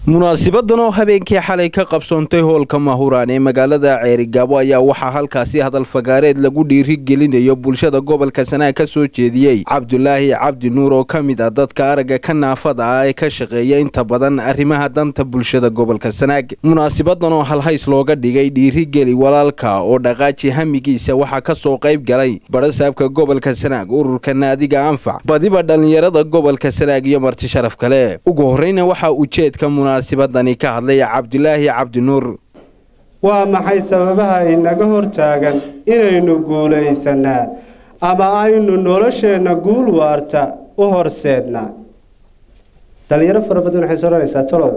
munaasibadan oo habeenkii xalay ka qabsoontay hoolka mahuraan ee magaalada ceerigaabo ayaa waxaa halkaasi hadal fagaareed lagu dhiirigelinayo bulshada gobolka sanaag ka soo jeediyey cabdulaahi cabdi nuur oo ka mid ah dadka aragga ka naafada ah ee ka shaqeeya inta badan arrimaha danta bulshada gobolka sanaag munaasibadan oo halhays looga dhigay dhiirigeli walaalka oo dhaqaaji hamigiisa waxaa ka soo qayb galay barasaabka gobolka sanaag ururka naadiga anfac badiba dhallinyarada gobolka sanaag iyo marti sharaf kale ugu horreyna waxaa ujeedka munaasibadani ka hadlaya cabdulaahi cabdinuur waa maxay sababaha inaga hortaagan inaynu guulaysanaa ama aynu nolosheenna guul waarta u horseednaa dhalinyaro fara badan waxay soranaysaa tolow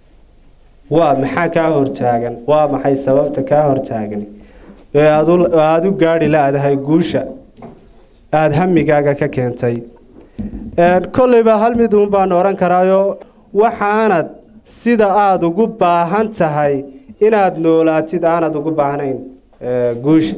waa maxaa kaa hortaagan waa maxay sababta kaa hortaagan ee aada u gaadhi la-dahay guusha aada hamigaaga ka keentay kolleyba hal mid uun baan oran karaayo waxaanad sida aada ugu baahan tahay inaad noolaatid aanad ugu baahnayn guusha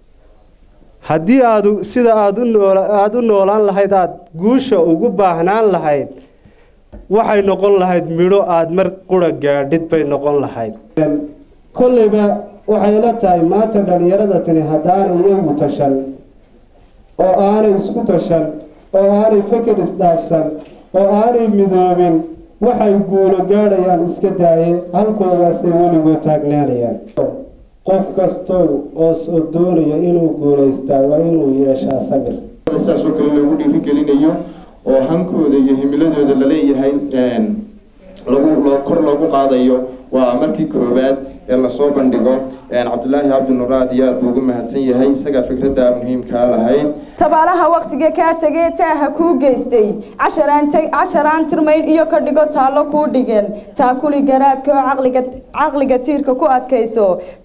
haddii aad sida aada aada u noolaan lahayd aada guusha ugu baahnaan lahayd waxay noqon lahayd midho aada mar qura gaadhid bay noqon lahayd kolleyba waxay la tahay maanta dhalinyarada tani haddaanay iyagu tashan oo aanay isku tashan oo aanay feker isdhaafsan oo aanay midoobin waxay guulo gaadhayaan iska daaye halkoodaasay weligood taagnaanayaan qof kastow oo soo doonaya inuu guulaystaa waa inuu yeeshaa sabir saasoo kale loogu dhiirigelinayo oo hankooda iyo himiladooda laleeyahay lagu kor loogu qaadayo waa markii koowaad ee lasoo bandhigo cabdulaahi cabdinuur aad iyo aad buu ugu mahadsan yahay isagaa fikradda muhiimkaa lahayd tabaalaha waktiga kaa tegee taaha kuu geystay casharaan tirmayn iyo ka dhigo taallo kuu dhigeen taakuli garaadka oo caqliga tiirka ku adkayso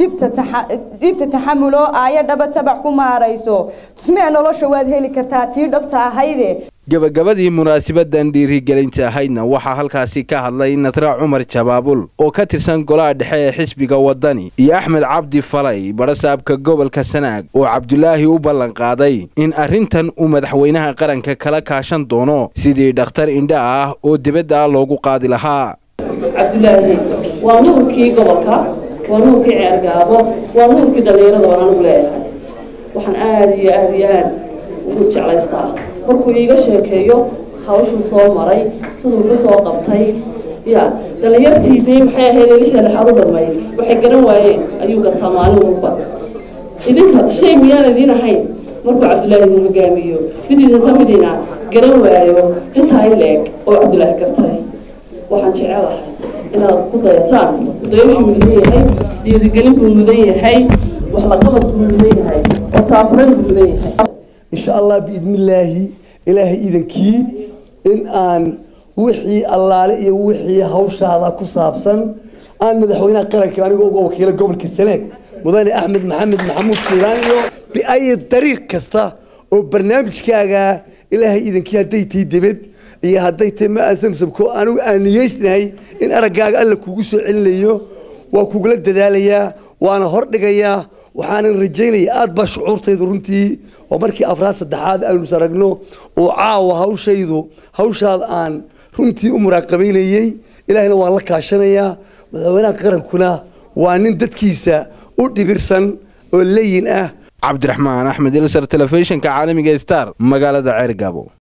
dhibta taxamuloo aayo dhaba tabac ku maarayso tusmee nolosha waad heli kartaa tii dhabta ahayde gebagabadii munaasibadan dhiirigelinta ahaydna waxaa halkaasi ka hadlay nadra cumar jabaabul oo ka tirsan golaha dhexe ee xisbiga wadani iyo axmed cabdi falay barasaabka gobolka sanaag oo cabdulaahi u ballan qaaday in arrintan uu madaxweynaha qaranka kala kaashan doono sidii dhakhtar indha ah oo dibadda ah loogu qaadi lahaa cabdulaahi waa nuurkii gobolka waa nuurkii ceergaabo waa nuurkii dhallinyarada waan anugu leeyahay waxaan aada iyo aada iyo aad ugu jeclaystaa markuu iiga sheekeeyo hawshuu soo maray siduu ka soo qabtay ya dhallinyartii dee maxay ahayd lixda lixaad u dhammayd waxay garan waayeen ayuu gastaa maalin walba idinka shay miyaan idiin ahayn markuu cabdulaahi idin hogaamiyo mid idinka midina garan waayo intaa in la-eg oo cabdulaahi gartay waxaan jecelahay inaad ku dayataan dayashuu mudan yahay dhiirigelin buu mudan yahay wax laqabad buu mudan yahay oo taakuran buu mudan yahay insha allah biidnillaahi ilaahay iidankii in aan wixii allaale iyo wixii hawshaada ku saabsan aan madaxweynaha qaranka anigoo uga wakiila gobolka saleeg mudane axmed maxamed maxamuud siiraan iyo biayi dariiq kasta oo barnaamijkaaga ilaahay iidankii hadday tahay debed iyo hadday tahay ma asamsamko anigu aan niyeysnahay in araggaaga alla kugu soo celinayo waa kugula dadaalayaa waana hordhigayaa waxaanan rajaynaya aada baa shucuurtaydu runtii waa markii afraad saddexaad aynu is aragno oo caawa hawshaydu hawshaada aan runtii u muraaqabaynayey ilaahina waan la kaashanayaa madaxweynaha qarankuna waa nin dadkiisa u dhibirsan oo layin ah cabdiraxmaan axmed ilsar telefishinka caalamiga star magaalada ceergaabo